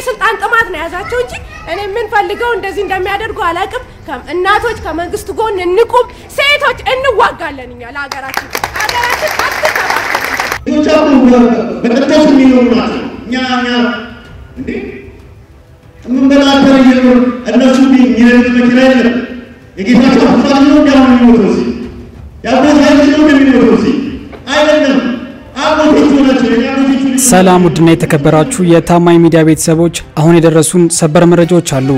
የስልጣን ጥማት ነው የያዛቸው እንጂ እኔ የምንፈልገው እንደዚህ እንደሚያደርጉ አላውቅም። እናቶች ከመንግስት ጎን እንቁም፣ ሴቶች እንዋጋለን። እኛ ለሀገራችን ሀገራችን አትተባበሩ። በቅርቶች የሚኖሩ ናቸው። እኛ እኛ እንዴ የምንበላተር እየኖር እነሱ የሚነዱት መኪና የለም። የጌታቸው አፋል ነው እንዲያሁን የሚሞተው ሲ የአጎት ኃይል ነው እንደሚሞተው ሲ አይደለም። አጎቶቹ ናቸው የአጎቶቹ ሰላም ውድና የተከበራችሁ የታማኝ ሚዲያ ቤተሰቦች፣ አሁን የደረሱን ሰበር መረጃዎች አሉ።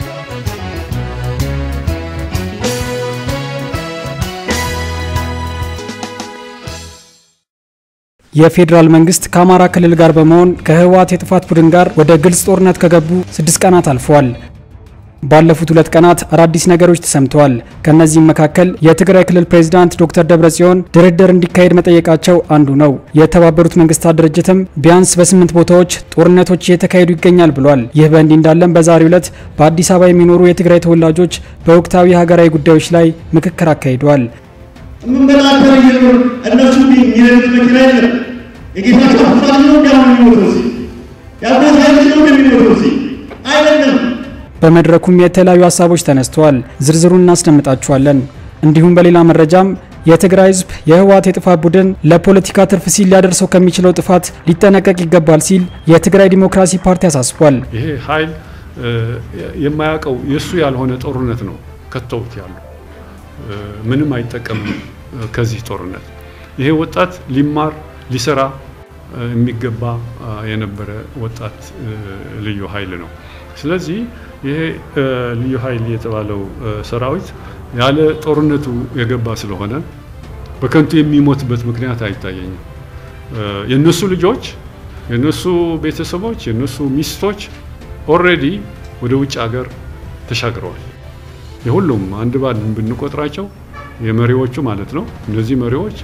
የፌዴራል መንግስት ከአማራ ክልል ጋር በመሆን ከህወሓት የጥፋት ቡድን ጋር ወደ ግልጽ ጦርነት ከገቡ ስድስት ቀናት አልፈዋል። ባለፉት ሁለት ቀናት አዳዲስ ነገሮች ተሰምተዋል። ከነዚህም መካከል የትግራይ ክልል ፕሬዝዳንት ዶክተር ደብረጽዮን ድርድር እንዲካሄድ መጠየቃቸው አንዱ ነው። የተባበሩት መንግስታት ድርጅትም ቢያንስ በስምንት ቦታዎች ጦርነቶች እየተካሄዱ ይገኛል ብሏል። ይህ በእንዲህ እንዳለም በዛሬው ዕለት በአዲስ አበባ የሚኖሩ የትግራይ ተወላጆች በወቅታዊ ሀገራዊ ጉዳዮች ላይ ምክክር አካሂደዋል። የምንበላተር እየኖር እነሱ የሚነዱት መኪና የለም። የጌታቸው አፋል ነው እንዲያሁን የሚሞተው ሲ የአጎት ኃይል ነው እንደሚሞተው ሲ አይደለም። በመድረኩም የተለያዩ ሀሳቦች ተነስተዋል። ዝርዝሩን እናስደምጣችኋለን። እንዲሁም በሌላ መረጃም የትግራይ ህዝብ የህወሓት የጥፋት ቡድን ለፖለቲካ ትርፍ ሲል ሊያደርሰው ከሚችለው ጥፋት ሊጠነቀቅ ይገባል ሲል የትግራይ ዲሞክራሲ ፓርቲ አሳስቧል። ይሄ ኃይል የማያውቀው የእሱ ያልሆነ ጦርነት ነው ከተውት ያሉ ምንም አይጠቀምም ከዚህ ጦርነት። ይሄ ወጣት ሊማር ሊሰራ የሚገባ የነበረ ወጣት ልዩ ኃይል ነው። ስለዚህ ይሄ ልዩ ኃይል የተባለው ሰራዊት ያለ ጦርነቱ የገባ ስለሆነ በከንቱ የሚሞትበት ምክንያት አይታየኝም። የነሱ ልጆች፣ የነሱ ቤተሰቦች፣ የነሱ ሚስቶች ኦልሬዲ ወደ ውጭ ሀገር ተሻግረዋል። የሁሉም አንድ ባንድ ብንቆጥራቸው የመሪዎቹ ማለት ነው። እነዚህ መሪዎች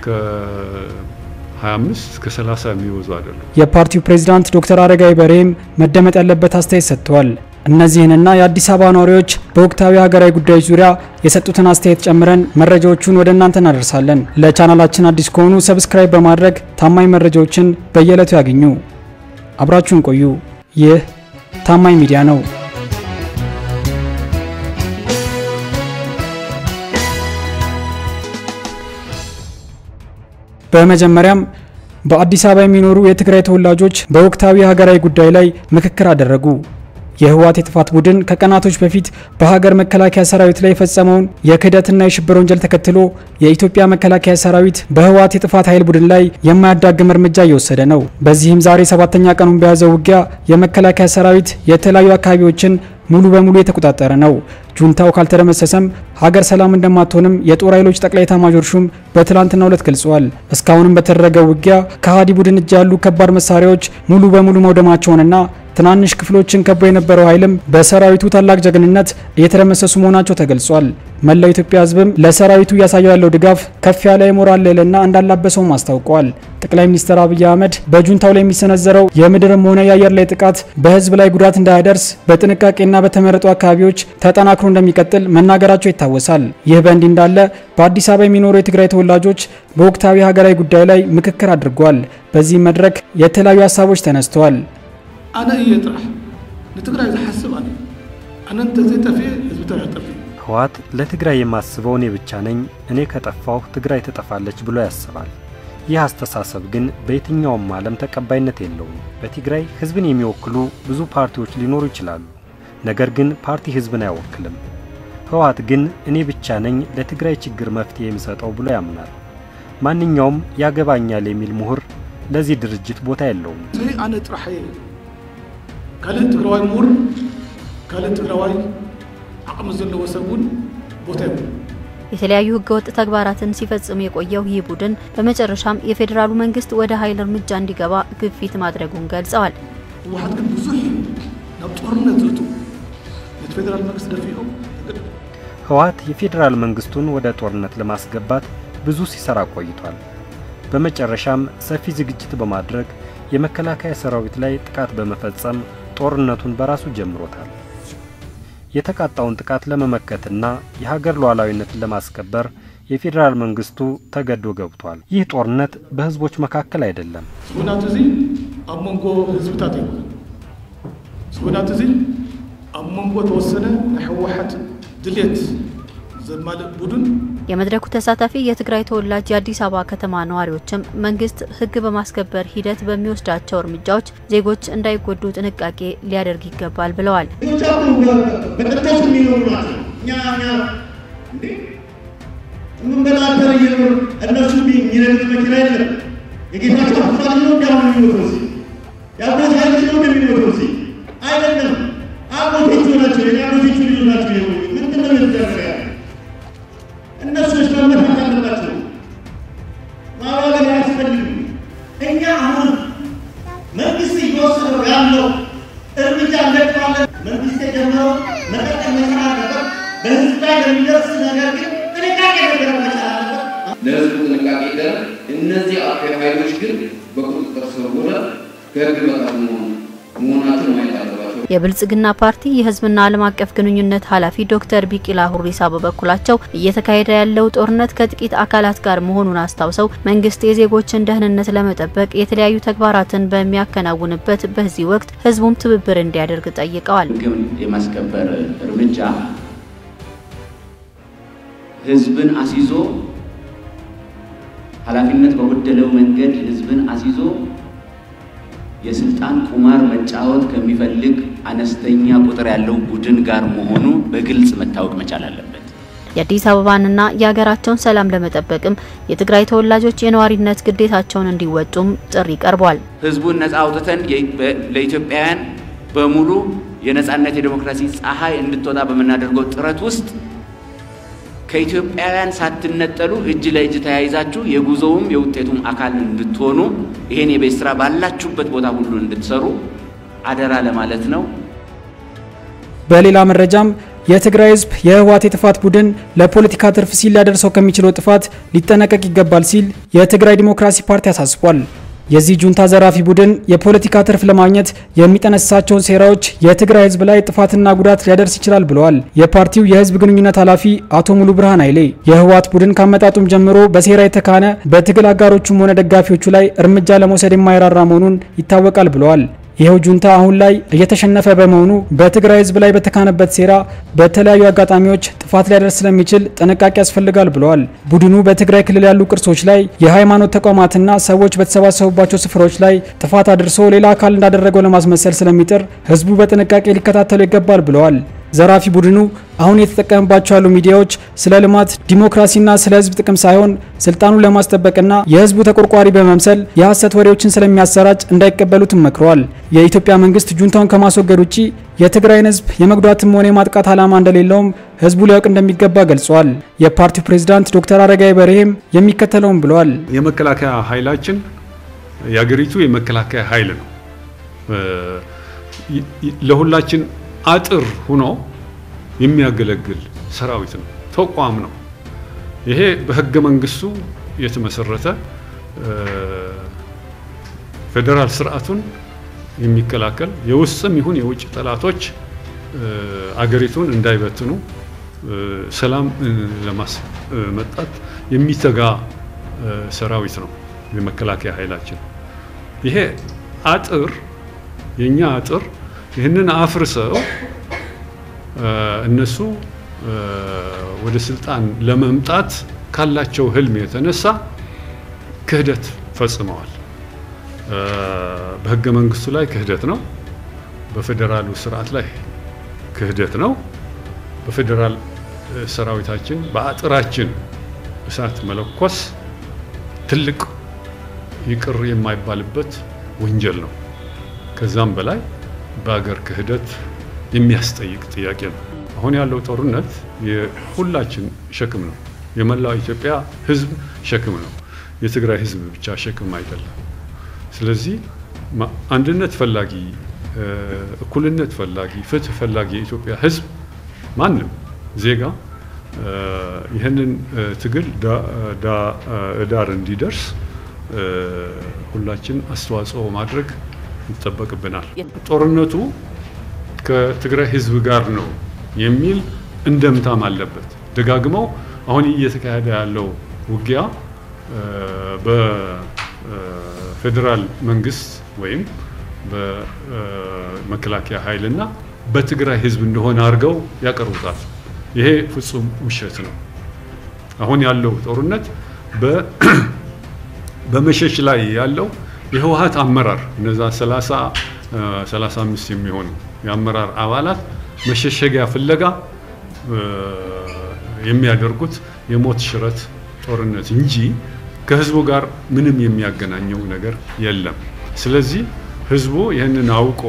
ከ25 እስከ 30 የሚወዙ አይደሉም። የፓርቲው ፕሬዝዳንት ዶክተር አረጋዊ በርሄም መደመጥ ያለበት አስተያየት ሰጥተዋል። እነዚህንና የአዲስ አበባ ነዋሪዎች በወቅታዊ ሀገራዊ ጉዳዮች ዙሪያ የሰጡትን አስተያየት ጨምረን መረጃዎቹን ወደ እናንተ እናደርሳለን። ለቻናላችን አዲስ ከሆኑ ሰብስክራይብ በማድረግ ታማኝ መረጃዎችን በየዕለቱ ያገኙ። አብራችሁን ቆዩ። ይህ ታማኝ ሚዲያ ነው። በመጀመሪያም በአዲስ አበባ የሚኖሩ የትግራይ ተወላጆች በወቅታዊ ሀገራዊ ጉዳይ ላይ ምክክር አደረጉ። የህወሓት የጥፋት ቡድን ከቀናቶች በፊት በሀገር መከላከያ ሰራዊት ላይ የፈጸመውን የክህደትና የሽብር ወንጀል ተከትሎ የኢትዮጵያ መከላከያ ሰራዊት በህወሓት የጥፋት ኃይል ቡድን ላይ የማያዳግም እርምጃ እየወሰደ ነው። በዚህም ዛሬ ሰባተኛ ቀኑን በያዘው ውጊያ የመከላከያ ሰራዊት የተለያዩ አካባቢዎችን ሙሉ በሙሉ የተቆጣጠረ ነው። ጁንታው ካልተደመሰሰም ሀገር ሰላም እንደማትሆንም የጦር ኃይሎች ጠቅላይ ኤታማዦር ሹም በትላንትናው ዕለት ገልጸዋል። እስካሁንም በተደረገው ውጊያ ከሃዲ ቡድን እጅ ያሉ ከባድ መሳሪያዎች ሙሉ በሙሉ መውደማቸውንና ትናንሽ ክፍሎችን ከቦ የነበረው ኃይልም በሰራዊቱ ታላቅ ጀግንነት እየተደመሰሱ መሆናቸው ተገልጿል። መላው ኢትዮጵያ ህዝብም ለሰራዊቱ እያሳየው ያለው ድጋፍ ከፍ ያለ የሞራል ልዕልና እንዳላበሰውም አስታውቀዋል። ጠቅላይ ሚኒስትር አብይ አህመድ በጁንታው ላይ የሚሰነዘረው የምድርም ሆነ የአየር ላይ ጥቃት በህዝብ ላይ ጉዳት እንዳያደርስ በጥንቃቄና በተመረጡ አካባቢዎች ተጠናክሮ እንደሚቀጥል መናገራቸው ይታወሳል። ይህ በእንዲህ እንዳለ በአዲስ አበባ የሚኖሩ የትግራይ ተወላጆች በወቅታዊ ሀገራዊ ጉዳይ ላይ ምክክር አድርጓል። በዚህ መድረክ የተለያዩ ሀሳቦች ተነስተዋል። ኣነ እየ ጥራሕ ንትግራይ ዝሓስብ ኣነ ኣነ እንተዘይጠፍየ ህዝቢ ትግራይ ጠፍየ ህወሓት ለትግራይ የማስበው እኔ ብቻ ነኝ፣ እኔ ከጠፋሁ ትግራይ ትጠፋለች ብሎ ያስባል። ይህ አስተሳሰብ ግን በየትኛውም ዓለም ተቀባይነት የለውም። በትግራይ ህዝብን የሚወክሉ ብዙ ፓርቲዎች ሊኖሩ ይችላሉ። ነገር ግን ፓርቲ ህዝብን አይወክልም። ህወሓት ግን እኔ ብቻ ነኝ ለትግራይ ችግር መፍትሄ የሚሰጠው ብሎ ያምናል። ማንኛውም ያገባኛል የሚል ምሁር ለዚህ ድርጅት ቦታ የለውም። ስለዚ ኣነ ጥራሕ እየ ካልእ ትግራዋይ ምሁር ካልእ ትግራዋይ ዓቕሚ ዘለዎ ሰብ እውን ቦታ የብሉ የተለያዩ ህገወጥ ተግባራትን ሲፈጽም የቆየው ይህ ቡድን በመጨረሻም የፌዴራሉ መንግስት ወደ ኃይል እርምጃ እንዲገባ ግፊት ማድረጉን ገልጸዋል። ህወሓት ግን ብዙሕ ናብ ጦርነት ዝእቱ ነቲ ፌደራል መንግስቲ ደፊኦም ህወሓት የፌዴራል መንግስቱን ወደ ጦርነት ለማስገባት ብዙ ሲሰራ ቆይቷል። በመጨረሻም ሰፊ ዝግጅት በማድረግ የመከላከያ ሰራዊት ላይ ጥቃት በመፈጸም ጦርነቱን በራሱ ጀምሮታል። የተቃጣውን ጥቃት ለመመከትና የሀገር ሉዓላዊነትን ለማስከበር የፌዴራል መንግስቱ ተገዶ ገብቷል። ይህ ጦርነት በህዝቦች መካከል አይደለም። ኩናት እዚ ኣብ መንጎ ህዝብታት ኣይኮነን ስጉዳት እዚ ኣብ መንጎ ተወሰነ ናይ ሕወሓት ድሌት ዘማልእ ቡድን የመድረኩ ተሳታፊ የትግራይ ተወላጅ የአዲስ አበባ ከተማ ነዋሪዎችም መንግስት ሕግ በማስከበር ሂደት በሚወስዳቸው እርምጃዎች ዜጎች እንዳይጎዱ ጥንቃቄ ሊያደርግ ይገባል ብለዋል። በቅርተሱ የሚኖሩ ናቸው። እኛ እኛ እንዴ የምንበላተር እየኖር እነሱ የሚነዱት መኪና የለም። የጌታቸው አፋል ነው እንዲያሁን የሚሞተው እዚህ የአጎት ኃይሎች ነው እንደሚሞተው እዚህ አይደለም። አጎቶቹ ናቸው የኔ አጎቶቹ ልጆች ናቸው። የሆኑ ምንድን ነው የተደረገ ያለ እነሱስ መመታት አለባቸው። ማባበል አያስፈልግም። እኛ አሁን መንግስት እየወሰደው ያለው እርምጃ እንደቅባለን መንግስት የጀመረው መቀጠል መቻል አለበት። በህዝብ ላይ ለሚደርስ ነገር ግን ጥንቃቄ መደረግ መቻል አለበት። ለህዝቡ ጥንቃቄ ይደረግ። እነዚህ አክራሪ ኃይሎች ግን በቁጥጥር ስር ውለው ከህግ በታች መሆናቸውን ማየት አለባቸው። የብልጽግና ፓርቲ የህዝብና ዓለም አቀፍ ግንኙነት ኃላፊ ዶክተር ቢቂላ ሁሪሳ በበኩላቸው እየተካሄደ ያለው ጦርነት ከጥቂት አካላት ጋር መሆኑን አስታውሰው መንግስት የዜጎችን ደህንነት ለመጠበቅ የተለያዩ ተግባራትን በሚያከናውንበት በዚህ ወቅት ህዝቡም ትብብር እንዲያደርግ ጠይቀዋል። ህግን የማስከበር እርምጃ ህዝብን አስይዞ ኃላፊነት በጎደለው መንገድ ህዝብን አስይዞ የስልጣን ቁማር መጫወት ከሚፈልግ አነስተኛ ቁጥር ያለው ቡድን ጋር መሆኑ በግልጽ መታወቅ መቻል አለበት። የአዲስ አበባንና የሀገራቸውን ሰላም ለመጠበቅም የትግራይ ተወላጆች የነዋሪነት ግዴታቸውን እንዲወጡም ጥሪ ቀርቧል። ህዝቡን ነፃ አውጥተን ለኢትዮጵያውያን በሙሉ የነፃነት የዴሞክራሲ ፀሐይ እንድትወጣ በምናደርገው ጥረት ውስጥ ከኢትዮጵያውያን ሳትነጠሉ እጅ ለእጅ ተያይዛችሁ የጉዞውም የውጤቱም አካል እንድትሆኑ ይሄን የቤት ስራ ባላችሁበት ቦታ ሁሉ እንድትሰሩ አደራ ለማለት ነው። በሌላ መረጃም የትግራይ ህዝብ የህወሓት የጥፋት ቡድን ለፖለቲካ ትርፍ ሲል ሊያደርሰው ከሚችለው ጥፋት ሊጠነቀቅ ይገባል ሲል የትግራይ ዲሞክራሲ ፓርቲ አሳስቧል። የዚህ ጁንታ ዘራፊ ቡድን የፖለቲካ ትርፍ ለማግኘት የሚጠነስሳቸውን ሴራዎች የትግራይ ህዝብ ላይ ጥፋትና ጉዳት ሊያደርስ ይችላል ብለዋል። የፓርቲው የህዝብ ግንኙነት ኃላፊ አቶ ሙሉ ብርሃን ኃይሌ የህወሓት ቡድን ካመጣጡም ጀምሮ በሴራ የተካነ በትግል አጋሮቹም ሆነ ደጋፊዎቹ ላይ እርምጃ ለመውሰድ የማይራራ መሆኑን ይታወቃል ብለዋል። ይኸው ጁንታ አሁን ላይ እየተሸነፈ በመሆኑ በትግራይ ህዝብ ላይ በተካነበት ሴራ በተለያዩ አጋጣሚዎች ጥፋት ሊያደርስ ስለሚችል ጥንቃቄ ያስፈልጋል ብለዋል። ቡድኑ በትግራይ ክልል ያሉ ቅርሶች ላይ፣ የሃይማኖት ተቋማትና ሰዎች በተሰባሰቡባቸው ስፍራዎች ላይ ጥፋት አድርሶ ሌላ አካል እንዳደረገው ለማስመሰል ስለሚጥር ህዝቡ በጥንቃቄ ሊከታተሉ ይገባል ብለዋል። ዘራፊ ቡድኑ አሁን የተጠቀመባቸው ያሉ ሚዲያዎች ስለ ልማት ዲሞክራሲና ስለ ህዝብ ጥቅም ሳይሆን ስልጣኑን ለማስጠበቅና የህዝቡ ተቆርቋሪ በመምሰል የሐሰት ወሬዎችን ስለሚያሰራጭ እንዳይቀበሉትም መክረዋል። የኢትዮጵያ መንግስት ጁንታውን ከማስወገድ ውጪ የትግራይን ህዝብ የመጉዳትም ሆነ የማጥቃት ዓላማ እንደሌለውም ህዝቡ ሊያውቅ እንደሚገባ ገልጿል። የፓርቲው ፕሬዝዳንት ዶክተር አረጋይ በርሄም የሚከተለውም ብለዋል። የመከላከያ ኃይላችን የአገሪቱ የመከላከያ ኃይል ነው። ለሁላችን አጥር ሆኖ የሚያገለግል ሰራዊት ነው፣ ተቋም ነው። ይሄ በህገ መንግስቱ የተመሰረተ ፌዴራል ስርዓቱን የሚከላከል የውስጥም ይሁን የውጭ ጠላቶች አገሪቱን እንዳይበትኑ ሰላም ለማስመጣት የሚተጋ ሰራዊት ነው የመከላከያ ኃይላችን። ይሄ አጥር የኛ አጥር ይህንን አፍርሰው እነሱ ወደ ስልጣን ለመምጣት ካላቸው ህልም የተነሳ ክህደት ፈጽመዋል። በህገ መንግስቱ ላይ ክህደት ነው። በፌዴራሉ ስርዓት ላይ ክህደት ነው። በፌዴራል ሰራዊታችን በአጥራችን እሳት መለኮስ ትልቅ ይቅር የማይባልበት ወንጀል ነው። ከዛም በላይ በአገር ክህደት የሚያስጠይቅ ጥያቄ ነው። አሁን ያለው ጦርነት የሁላችን ሸክም ነው። የመላው ኢትዮጵያ ህዝብ ሸክም ነው። የትግራይ ህዝብ ብቻ ሸክም አይደለም። ስለዚህ አንድነት ፈላጊ፣ እኩልነት ፈላጊ፣ ፍትህ ፈላጊ የኢትዮጵያ ህዝብ ማንም ዜጋ ይህንን ትግል ዳር እንዲደርስ ሁላችን አስተዋጽኦ ማድረግ ይጠበቅብናል። ጦርነቱ ከትግራይ ህዝብ ጋር ነው የሚል እንደምታም አለበት። ደጋግመው አሁን እየተካሄደ ያለው ውጊያ በፌዴራል መንግስት ወይም በመከላከያ ኃይልና በትግራይ ህዝብ እንደሆነ አድርገው ያቀርቡታል። ይሄ ፍጹም ውሸት ነው። አሁን ያለው ጦርነት በመሸሽ ላይ ያለው የህወሀት አመራር እነዛ 30 35 የሚሆኑ የአመራር አባላት መሸሸጊያ ፍለጋ የሚያደርጉት የሞት ሽረት ጦርነት እንጂ ከህዝቡ ጋር ምንም የሚያገናኘው ነገር የለም። ስለዚህ ህዝቡ ይህንን አውቆ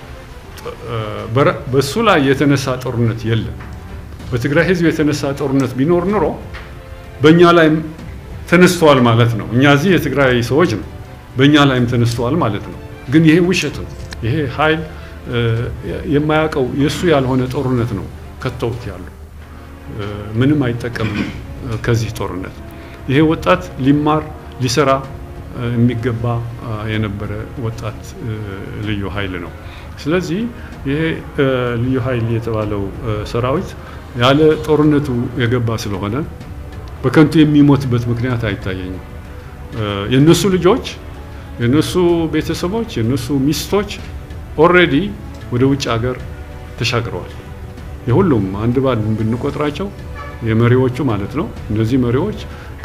በሱ ላይ የተነሳ ጦርነት የለም። በትግራይ ህዝብ የተነሳ ጦርነት ቢኖር ኑሮ በእኛ ላይም ተነስተዋል ማለት ነው። እኛ እዚህ የትግራይ ሰዎች ነው፣ በእኛ ላይም ተነስተዋል ማለት ነው። ግን ይሄ ውሸት ነው። ይሄ ኃይል የማያውቀው የእሱ ያልሆነ ጦርነት ነው ከተውት ያሉ ምንም አይጠቀምም ከዚህ ጦርነት። ይሄ ወጣት ሊማር ሊሰራ የሚገባ የነበረ ወጣት ልዩ ኃይል ነው። ስለዚህ ይሄ ልዩ ኃይል የተባለው ሰራዊት ያለ ጦርነቱ የገባ ስለሆነ በከንቱ የሚሞትበት ምክንያት አይታየኝም። የነሱ ልጆች፣ የነሱ ቤተሰቦች፣ የነሱ ሚስቶች ኦልሬዲ ወደ ውጭ ሀገር ተሻግረዋል። የሁሉም አንድ ባንድ ብንቆጥራቸው የመሪዎቹ ማለት ነው። እነዚህ መሪዎች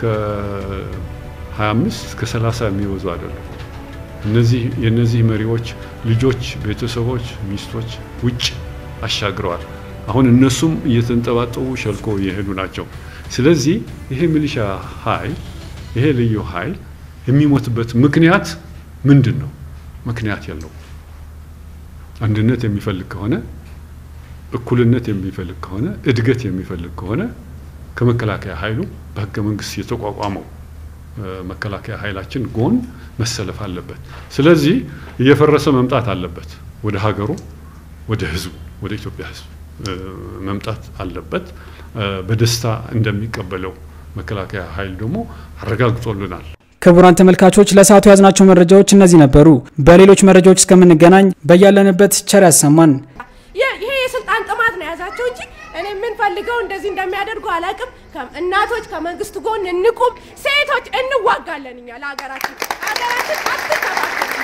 ከ25 እስከ 30 የሚበዙ አይደሉም። እነዚህ የነዚህ መሪዎች ልጆች፣ ቤተሰቦች፣ ሚስቶች ውጭ አሻግረዋል። አሁን እነሱም እየተንጠባጠቡ ሸልኮ እየሄዱ ናቸው። ስለዚህ ይሄ ሚሊሻ ኃይል ይሄ ልዩ ኃይል የሚሞትበት ምክንያት ምንድን ነው? ምክንያት የለው። አንድነት የሚፈልግ ከሆነ እኩልነት የሚፈልግ ከሆነ እድገት የሚፈልግ ከሆነ ከመከላከያ ኃይሉ በህገ መንግስት የተቋቋመው መከላከያ ኃይላችን ጎን መሰለፍ አለበት። ስለዚህ እየፈረሰ መምጣት አለበት። ወደ ሀገሩ፣ ወደ ህዝቡ፣ ወደ ኢትዮጵያ ህዝብ መምጣት አለበት። በደስታ እንደሚቀበለው መከላከያ ኃይል ደግሞ አረጋግጦልናል። ክቡራን ተመልካቾች ለሰዓቱ ያዝናቸው መረጃዎች እነዚህ ነበሩ። በሌሎች መረጃዎች እስከምንገናኝ በያለንበት ቸር ያሰማን። ይሄ የስልጣን ጥማት ነው የያዛቸው እንጂ እኔ የምንፈልገው እንደዚህ እንደሚያደርጉ አላውቅም። እናቶች ከመንግስት ጎን እንቁም፣ ሴቶች እንዋጋለን። እኛ ለሀገራችን ሀገራችን አትተባበር